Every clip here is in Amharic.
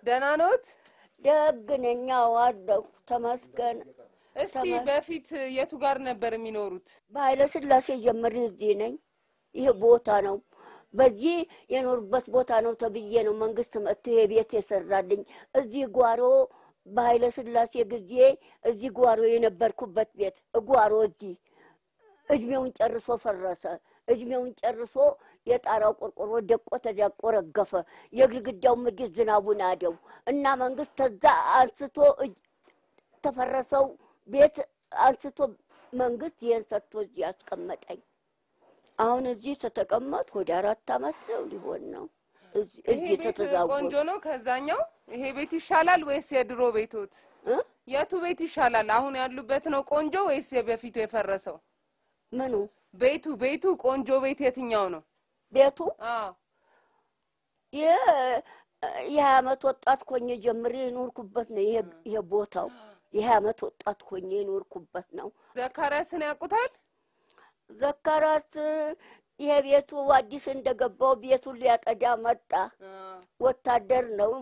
ደህና ኖት? ደግ ነኝ። አዎ አለሁ ተመስገን። እስቲ በፊት የቱ ጋር ነበር የሚኖሩት? በኃይለ ሥላሴ ጀምሬ እዚህ ነኝ። ይህ ቦታ ነው። በዚህ የኖሩበት ቦታ ነው ተብዬ ነው መንግስት መጥቶ ይሄ ቤት የሰራልኝ። እዚህ ጓሮ በኃይለ ሥላሴ ጊዜ እዚህ ጓሮ የነበርኩበት ቤት ጓሮ እዚህ እድሜውን ጨርሶ ፈረሰ። እድሜውን ጨርሶ የጣራው ቆርቆሮ ደቆ ተዳቆ ረገፈ። የግድግዳው ምድር ዝናቡን አደው እና መንግስት ከዛ አንስቶ እጅ- ተፈረሰው ቤት አንስቶ መንግስት ይህን ሰጥቶ እዚህ ያስቀመጠኝ። አሁን እዚህ ተተቀመጥ ወደ አራት አመት ነው ሊሆን ነው። እዚህ- ይሄ እዚህ ቤት ተተዛወሩ ቆንጆ ነው ከዛኛው? ይሄ ቤት ይሻላል ወይስ የድሮ ቤቶት? እ? የቱ ቤት ይሻላል? አሁን ያሉበት ነው ቆንጆ ወይስ የበፊቱ የፈረሰው? ምኑ ቤቱ ቤቱ ቆንጆ ቤት የትኛው ነው? ቤቱ አዎ የ- የሀያ አመት ወጣት ኮኜ ጀምሬ የኖርኩበት ነው። ይሄ ይሄ ቦታው የሀያ አመት ወጣት ኮኜ የኖርኩበት ነው። ዘካርያስን ያውቁታል? ዘካራስ ይሄ ቤቱ አዲስ እንደገባው ቤቱን ሊያጠዳ መጣ። ወታደር ነው።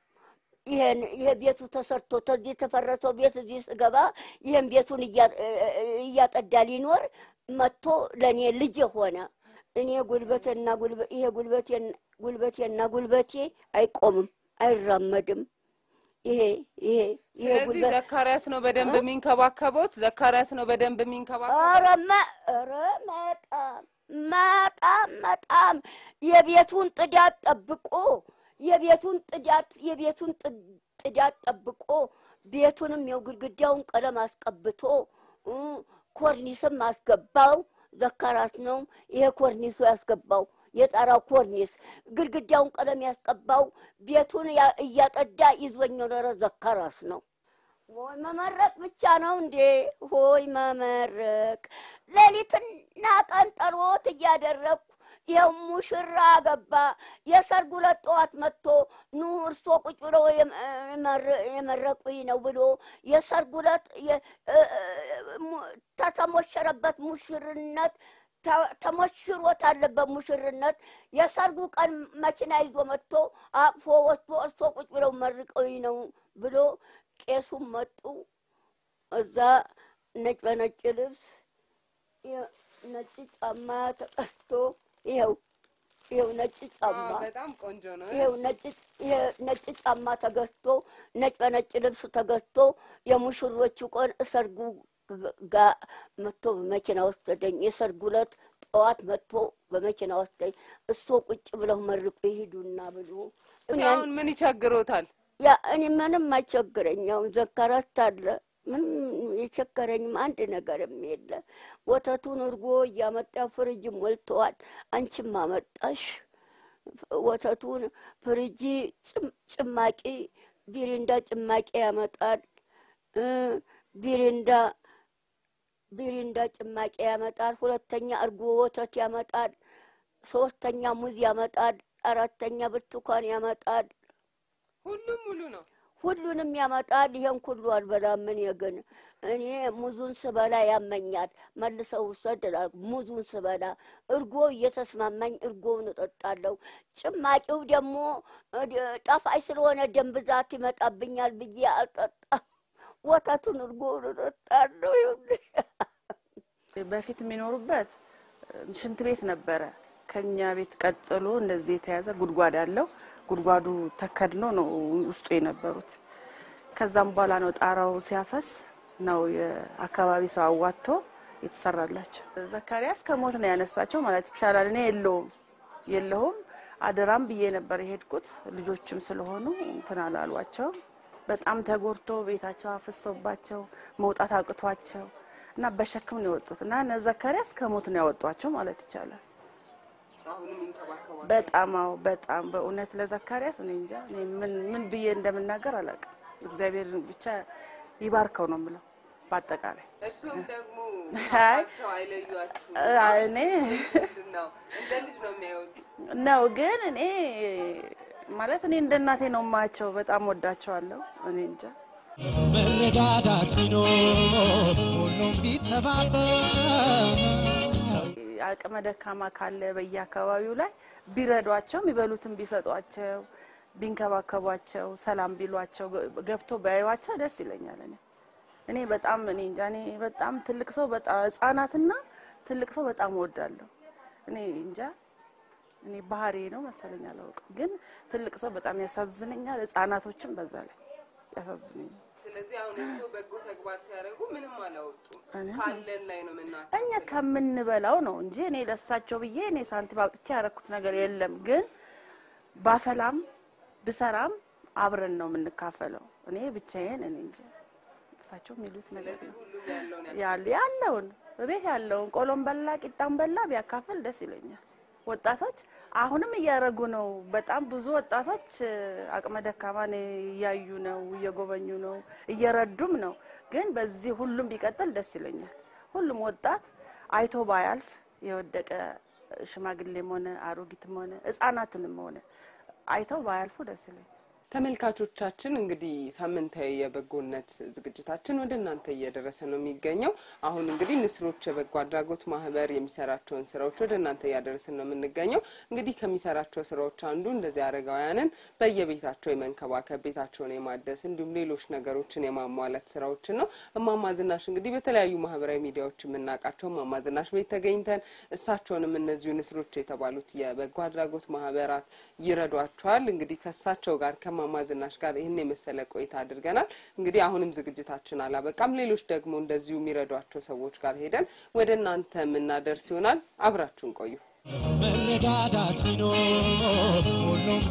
ይሄን ይሄ ቤቱ ተሰርቶ ተዚህ የተፈረሰው ቤት እዚህ ስገባ ይሄን ቤቱን እያ- እያጠዳ ሊኖር መጥቶ ለእኔ ልጅ ሆነ። እኔ ጉልበቴና ጉልበ- ይሄ ጉልበቴን- ጉልበቴና ጉልበቴ አይቆምም፣ አይራመድም። ይሄ ይሄ ይሄ ስለዚህ ጉልበት ዘካርያስ ነው በደንብ የሚንከባከቦት። ዘካርያስ ነው በደንብ የሚንከባከቦት። ኧረ መ- ኧረ በጣም በጣም በጣም የቤቱን ጥዳት ጠብቆ የቤቱን ጥዳት የቤቱን ጥ- ጥዳት ጠብቆ ቤቱንም የው ግድግዳውን ቀለም አስቀብቶ እ ኮርኒስም አስገባው። ዘካራስ ነው ይሄ ኮርኒሱ ያስገባው የጣራው ኮርኒስ ግድግዳውን ቀለም ያስቀባው ቤቱን ያ- እያጠዳ ይዞኝ ኖረ ዘካራስ ነው። ወይ መመረቅ ብቻ ነው እንዴ? ሆይ መመረቅ። ሌሊትና ቀን ጠሎት እያደረግኩ ይኸው ሙሽራ ገባ። የሰርጉ ዕለት ጠዋት መጥቶ ኑ እርሶ ቁጭ ብሎ የም- የመረ- የመረቁኝ ነው ብሎ የሰርጉ ዕለት የ- እ- እ- mu- ተተሞሸረበት ሙሽርነት ተ- ተሞሽሮት አለበት ሙሽርነት የሰርጉ ቀን መኪና ይዞ መጥቶ አቅፎ ወስዶ እርሶ ቁጭ ብለው መርቀኝ ነው ብሎ ቄሱም መጡ። እዛ ነጭ በነጭ ልብስ የ- ነጭ ጫማ ተቀስቶ ይኸው ይኸው ነጭ ጫማ አዎ፣ በጣም ቆንጆ ነው። ይኸው ነጭ ይሄ ነጭ ጫማ ተገዝቶ ነጭ በነጭ ልብስ ተገዝቶ የሙሽሮቹ ቀን ሰርጉ ጋር መጥቶ በመኪና ወሰደኝ። የሰርጉ ዕለት ጠዋት መጥቶ በመኪና ወሰደኝ። እሶ ቁጭ ብለው መርቁ ይሄዱና ብሎ እኔ አሁን ምን ይቸግሮታል? ያ እኔ ምንም አይቸግረኝ። አሁን ዘካራት አለ ምንም የቸገረኝም አንድ ነገርም የለ። ወተቱን እርጎ እያመጣ ፍሪጅ ሞልተዋል። አንቺም አመጣሽ ወተቱን ፍሪጂ ጭም- ጭማቂ ቢሪንዳ ጭማቂ ያመጣል እ ቢሪንዳ ቢሪንዳ ጭማቂ ያመጣል። ሁለተኛ እርጎ ወተት ያመጣል። ሶስተኛ ሙዝ ያመጣል። አራተኛ ብርቱካን ያመጣል። ሁሉም ሙሉ ነው። ሁሉንም ያመጣል። ይሄን ሁሉ አልበላም። እኔ ግን እኔ ሙዙን ስበላ ያመኛል። መልሰው ውሰድ እላለሁ። ሙዙን ስበላ እርጎ እየተስማማኝ እርጎውን እጠጣለሁ። ጭማቂው ደግሞ እ ጣፋጭ ስለሆነ ደም ብዛት ይመጣብኛል ብዬ አልጠጣም። ወተቱን እርጎውን እጠጣለሁ። ይኸውልሽ በፊት የሚኖሩበት ሽንት ቤት ነበረ። ከኛ ቤት ቀጥሎ እንደዚህ የተያዘ ጉድጓድ አለው። ጉድጓዱ ተከድኖ ነው ውስጡ የነበሩት። ከዛም በኋላ ነው ጣራው ሲያፈስ ነው የአካባቢ ሰው አዋጥቶ የተሰራላቸው። ዘካሪያስ ከሞት ነው ያነሳቸው ማለት ይቻላል። እኔ የለውም የለሁም አደራም ብዬ ነበር የሄድኩት። ልጆችም ስለሆኑ እንትን አላሏቸው። በጣም ተጎድቶ ቤታቸው አፍሶባቸው መውጣት አቅቷቸው እና በሸክም ነው የወጡት እና እነ ዘካሪያስ ከሞት ነው ያወጧቸው ማለት ይቻላል። አሁንም ይንከባከባል። በጣም አዎ፣ በጣም በእውነት ለዘካሪያስ እኔ እንጃ እኔ ምን ምን ብዬ እንደምናገር አላውቅም። እግዚአብሔር ብቻ ይባርከው ነው የምለው በአጠቃላይ እርሱም ደግሞ አይ፣ ቸው አይለዩአችሁ። አይ፣ እኔ ምንድን ነው እንደ ልጅ ነው የሚያዩት። ነው ግን እኔ ማለት እኔ እንደ እናቴ ነው የማያቸው። በጣም ወዳቸዋለሁ። እኔ እንጃ መረዳዳት ቢኖር ሁሉም ቢተባበር ሰው አቅመ ደካማ ካለ በየአካባቢው ላይ ቢረዷቸው የሚበሉትን ቢሰጧቸው ቢንከባከቧቸው፣ ሰላም ቢሏቸው፣ ገብቶ ቢያዩዋቸው ደስ ይለኛል። እኔ እኔ በጣም እኔ እንጃ እኔ በጣም ትልቅ ሰው በጣም ህጻናትና ትልቅ ሰው በጣም እወዳለሁ። እኔ እንጃ እኔ ባህሪ ነው መሰለኝ አላውቅም፣ ግን ትልቅ ሰው በጣም ያሳዝነኛል። ህጻናቶችም በዛ ላይ ያሳዝኑኛል። ስለዚህ አሁን እርስዎ በጎ ተግባር ሲያደርጉ ምንም አላወጡም። እኔ- ካለን ላይ ነው ምና እኛ ከምንበላው ነው እንጂ እኔ ለሳቸው ብዬ እኔ ሳንቲም አውጥቼ ያደረኩት ነገር የለም። ግን ባፈላም ብሰራም አብረን ነው የምንካፈለው። እኔ ብቻዬን እኔ እንጂ እሳቸው የሚሉት ነገር ስለዚህ ነው ሁሉም ያለውን ያ ያለ ያለውን በቤት ያለውን ቆሎም በላ ቂጣም በላ ቢያካፍል ደስ ይለኛል። ወጣቶች አሁንም እያደረጉ ነው። በጣም ብዙ ወጣቶች እ፣ አቅመ ደካማን እያዩ ነው፣ እየጎበኙ ነው፣ እየረዱም ነው። ግን በዚህ ሁሉም ቢቀጥል ደስ ይለኛል። ሁሉም ወጣት አይቶ ባያልፍ የወደቀ ሽማግሌም ሆነ አሮጊትም ሆነ ሕጻናትንም ሆነ አይተው ባያልፉ ደስ ይለኛል። ተመልካቾቻችን እንግዲህ ሳምንታዊ የበጎነት ዝግጅታችን ወደ እናንተ እየደረሰ ነው የሚገኘው። አሁን እንግዲህ ንስሮች የበጎ አድራጎት ማህበር የሚሰራቸውን ስራዎች ወደ እናንተ እያደረስን ነው የምንገኘው። እንግዲህ ከሚሰራቸው ስራዎች አንዱ እንደዚህ አረጋውያንን በየቤታቸው የመንከባከብ ቤታቸውን የማደስ እንዲሁም ሌሎች ነገሮችን የማሟላት ስራዎችን ነው። እማማ ዝናሽ እንግዲህ በተለያዩ ማህበራዊ ሚዲያዎች የምናውቃቸው እማማ ዝናሽ ቤት ተገኝተን እሳቸውንም እነዚሁ ንስሮች የተባሉት የበጎ አድራጎት ማህበራት ይረዷቸዋል። እንግዲህ ከእሳቸው ጋር ከማማ ዝናሽ ጋር ይህን የመሰለ ቆይታ አድርገናል። እንግዲህ አሁንም ዝግጅታችን አላበቃም። ሌሎች ደግሞ እንደዚሁ የሚረዷቸው ሰዎች ጋር ሄደን ወደ እናንተ የምናደርስ ይሆናል። አብራችሁን ቆዩ። መረዳዳት ቢኖር ሁሉም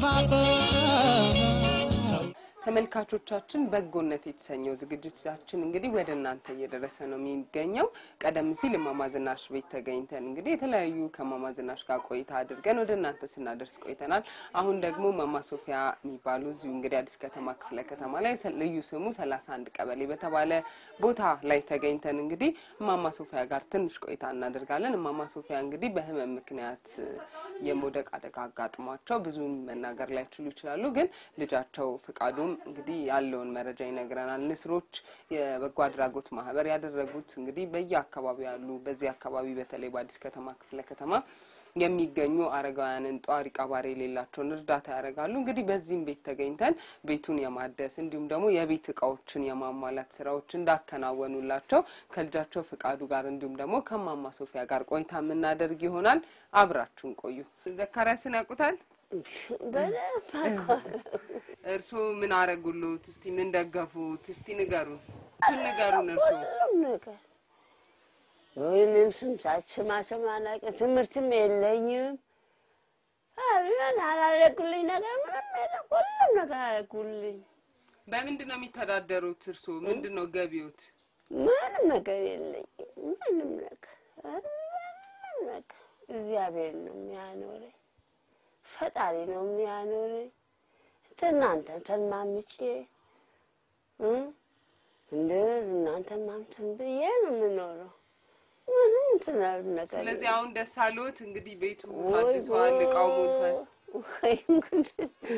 ቢተባበር ሰው ተመልካቾቻችን በጎነት የተሰኘው ዝግጅታችን እንግዲህ ወደ እናንተ እየደረሰ ነው የሚገኘው። ቀደም ሲል እማማ ዝናሽ ቤት ተገኝተን እንግዲህ የተለያዩ ከእማማ ዝናሽ ጋር ቆይታ አድርገን ወደ እናንተ ስናደርስ ቆይተናል። አሁን ደግሞ እማማ ሶፊያ የሚባሉ እዚሁ እንግዲህ አዲስ ከተማ ክፍለ ከተማ ላይ ሰ- ልዩ ስሙ ሰላሳ አንድ ቀበሌ በተባለ ቦታ ላይ ተገኝተን እንግዲህ እማማ ሶፊያ ጋር ትንሽ ቆይታ እናደርጋለን። እማማ ሶፊያ እንግዲህ በህመም ምክንያት የመውደቅ አደጋ አጋጥሟቸው ብዙም መናገር ላይችሉ ይችላሉ። ግን ልጃቸው ፍቃዱም እንግዲህ ያለውን መረጃ ይነግረናል። ንስሮች የበጎ አድራጎት ማህበር ያደረጉት እንግዲህ በየአካባቢው ያሉ በዚህ አካባቢ በተለይ በአዲስ ከተማ ክፍለ ከተማ የሚገኙ አረጋውያንን ጧሪ ቀባሪ የሌላቸውን እርዳታ ያደርጋሉ። እንግዲህ በዚህም ቤት ተገኝተን ቤቱን የማደስ እንዲሁም ደግሞ የቤት እቃዎችን የማሟላት ስራዎች እንዳከናወኑላቸው ከልጃቸው ፍቃዱ ጋር እንዲሁም ደግሞ ከማማ ሶፊያ ጋር ቆይታ የምናደርግ ይሆናል። አብራችሁን ቆዩ። ዘካሪያስን ያውቁታል? በደንብ እርስዎ ምን አረጉሉት? እስቲ ምን ደገፉት? እስቲ ንገሩን፣ እሱን ንገሩን። እርስዎ ሁሉም ነገር ወይንም ስምሳችማቸው አላውቅም። ትምህርትም የለኝም። ምን አላደረጉልኝ ነገር ምንም የለም። ሁሉም ነገር አደረጉልኝ። በምንድን ነው የሚተዳደሩት? እርስዎ ምንድን ነው ገቢዎት? ምንም ነገር የለኝም። ምንም ነገር ምንም ነገር እግዚአብሔር ነው የሚያኖረኝ፣ ፈጣሪ ነው የሚያኖረኝ። እናንተን ተማምጬ እ እንደ እናንተ ማምትን ብዬ ነው የምኖረው። ምንም እንትን ያሉ ነገር ስለዚህ የለም። አሁን ደስ አሎት? እንግዲህ ቤቱ ወይ ታድሷል፣ እቃው ሞልቷል። ወይ ጉድ!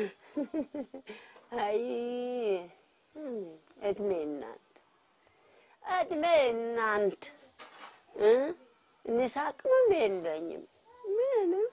አይ እድሜ እናንተ እድሜ እናንተ እ እኔ ሳቅምም የለኝም ምንም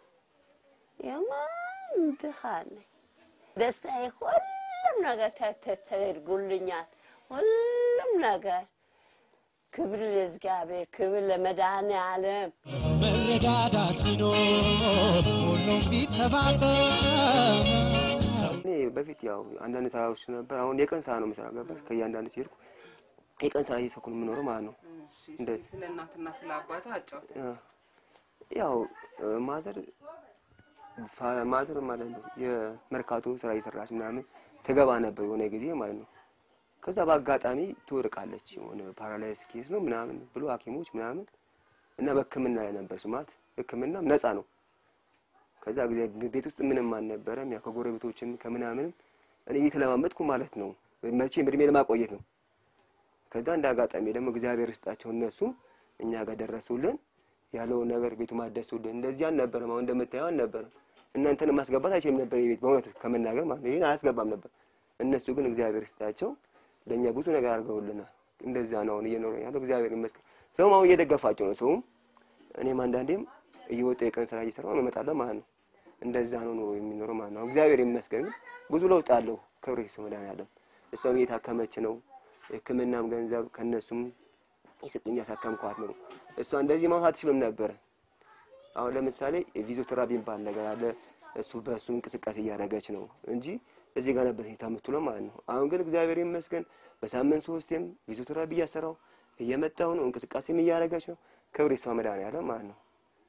የማን ድሃ ነኝ። ደስታዬ ሁሉም ነገር ተ- ተ- ተደርጎልኛል። ሁሉም ነገር ክብር ለእግዚአብሔር፣ ክብር ለመድኃኔዓለም። መረዳዳት ቢኖር ሁሉም ቢተባበር ሰው እኔ በፊት ያው አንዳንድ ስራዎች ነበር። አሁን የቀን ስራ ነው የምሰራው። ገባሽ? ከእያንዳንዱ ሲሄድኩ የቀን ስራ እየሰኩ ነው የምኖረው ማለት ነው። እሺ፣ እስቲ እንደዚህ። ስለ እናትና ስለ አባታ አጫውተን። አ፣ ያው እ፣ ማዘር ፋ- ማዘር ማለት ነው የመርካቶ ስራ እየሰራች ምናምን ትገባ ነበር የሆነ ጊዜ ማለት ነው። ከዛ በአጋጣሚ ትወድቃለች። የሆነ ፓራላይስ ኬስ ነው ምናምን ብሎ ሐኪሞች ምናምን እና በሕክምና ላይ ነበር ስማት። ሕክምናም ነፃ ነው። ከዛ ጊዜ ቤት ውስጥ ምንም አልነበረም። ያው ከጎረቤቶችም ከምናምንም እኔ እየተለማመጥኩ ማለት ነው መቼም እድሜ ለማቆየት ነው። ከዛ እንደ አጋጣሚ ደግሞ እግዚአብሔር ይስጣቸው እነሱም እኛ ጋር ደረሱልን። ያለውን ነገር ቤቱ ማደሱልን። እንደዚህ አልነበረም። አሁን እንደምታየው አልነበረም። እናንተን ማስገባት አይችልም ነበር የቤት በእውነት ከመናገር ማለት ነው። ይህን አያስገባም ነበር። እነሱ ግን እግዚአብሔር ይስጣቸው ለእኛ ብዙ ነገር አድርገውልናል። እንደዛ ነው አሁን እየኖረ ያለው እግዚአብሔር ይመስገን። ሰውም አሁን እየደገፋቸው ነው። ሰውም እኔም አንዳንዴም እየወጣሁ የቀን ስራ እየሰራሁ እመጣለሁ ማለት ነው። እንደዛ ነው ኑሮ የሚኖረው ማለት ነው። እግዚአብሔር ይመስገን ግን ብዙ ለውጥ አለው። ክብር ይስጥ መድኃኒዓለም። እሷም እየታከመች ነው። ሕክምናም ገንዘብ ከነሱም የሰጡኝ ያሳከምኳት ነው። እሷ እንደዚህ ማውሳት ትችልም ነበረ። አሁን ለምሳሌ ፊዚዮቴራፒ የሚባል ነገር አለ። እሱ በእሱ እንቅስቃሴ እያደረገች ነው እንጂ እዚህ ጋር ነበር ሄታ የምትውለው ማለት ነው። አሁን ግን እግዚአብሔር ይመስገን በሳምንት ሶስቴም ፊዚዮቴራፒ እያሰራው እየመጣሁ ነው። እንቅስቃሴም እያደረገች ነው። ክብር ይስጥ መድኃኒዓለም ማለት ነው።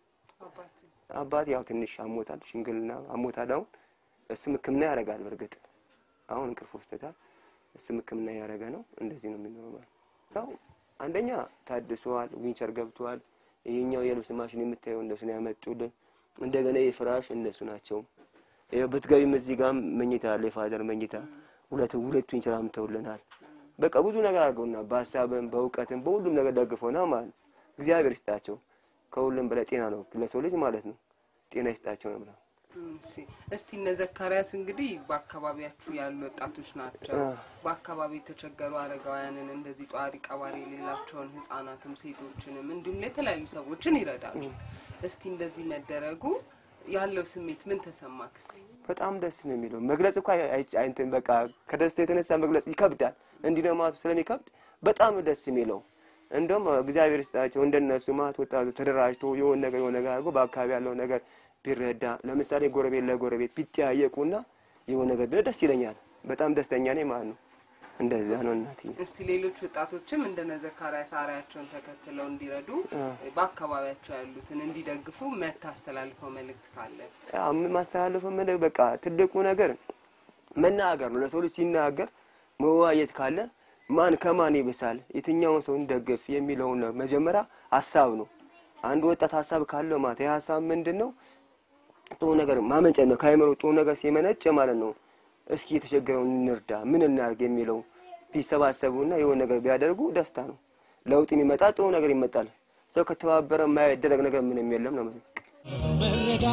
አባት ያው ትንሽ አሞታል፣ ሽንግልና አሞታል። አሁን እሱም ሕክምና ያደርጋል። በእርግጥ አሁን እንቅልፍ ወስዶታል። እሱም ሕክምና እያደረገ ነው። እንደዚህ ነው የሚኖረው ማለት ነው። ያው አንደኛ ታድሷል፣ ዊንቸር ገብቷል። ይሄኛው የልብስ ማሽን የምታየው እነሱ ነው ያመጡልን። እንደገና የፍራሽ እነሱ ናቸው። ይኸው ብትገቢም እዚህ ጋር መኝታ አለ፣ የፋዘር መኝታ ሁለት ሁለት ዊንቸር አምተውልናል። በቃ ብዙ ነገር አድርገውና በሀሳብም በእውቀትም በሁሉም ነገር ደግፈውና ማለት ነው። እግዚአብሔር ይስጣቸው። ከሁሉም በላይ ጤና ነው ለሰው ልጅ ማለት ነው። ጤና ይስጣቸው ነው የምለው። እሺ እስቲ እነ ዘካርያስ እንግዲህ በአካባቢያችሁ ያሉ ወጣቶች ናቸው። በአካባቢ የተቸገሩ አረጋውያንን እንደዚህ ጧሪ ቀባሪ የሌላቸውን ህጻናትም ሴቶችንም እንዲሁም ለተለያዩ ሰዎችን ይረዳሉ። እስቲ እንደዚህ መደረጉ ያለው ስሜት ምን ተሰማክ? እስቲ በጣም ደስ ነው የሚለው መግለጽ እኮ አይ- አይ- እንትን በቃ ከደስታ የተነሳ መግለጽ ይከብዳል። እንዲህ ነው ማለት ስለሚከብድ በጣም ነው ደስ የሚለው። እንደውም እግዚአብሔር ይስጣቸው እንደነሱ ማለት ወጣቱ ተደራጅቶ የሆነ ነገር የሆነ ነገር አድርጎ በአካባቢ ያለው ነገር ቢረዳ ለምሳሌ ጎረቤት ለጎረቤት ቢጠያየቁና የሆነ ነገር ቢሆን ደስ ይለኛል። በጣም ደስተኛ ነኝ ማለት ነው። እንደዛ ነው እናትዬ። እስቲ ሌሎች ወጣቶችም እንደነ ዘካርያስ አርአያቸውን ተከትለው እንዲረዱ በአካባቢያቸው ያሉትን እንዲደግፉ መታስተላልፈው መልእክት ካለ ያው ምን ማስተላለፈው ምን በቃ ትልቁ ነገር መናገር ነው። ለሰው ልጅ ሲናገር መወያየት ካለ ማን ከማን ይብሳል፣ የትኛውን ሰው እንደግፍ የሚለውን ነው መጀመሪያ ሀሳብ ነው። አንድ ወጣት ሀሳብ ካለው ማለት ይህ ሀሳብ ምንድን ነው? ጥሩ ነገር ማመንጨት ነው። ከአይምሮ ጥሩ ነገር ሲመነጭ ማለት ነው። እስኪ የተቸገረውን እንርዳ፣ ምን እናድርግ የሚለው ቢሰባሰቡና የሆነ ነገር ቢያደርጉ ደስታ ነው። ለውጥ የሚመጣ ጥሩ ነገር ይመጣል። ሰው ከተባበረ የማይደረግ ነገር ምንም የለም ነው። መረዳ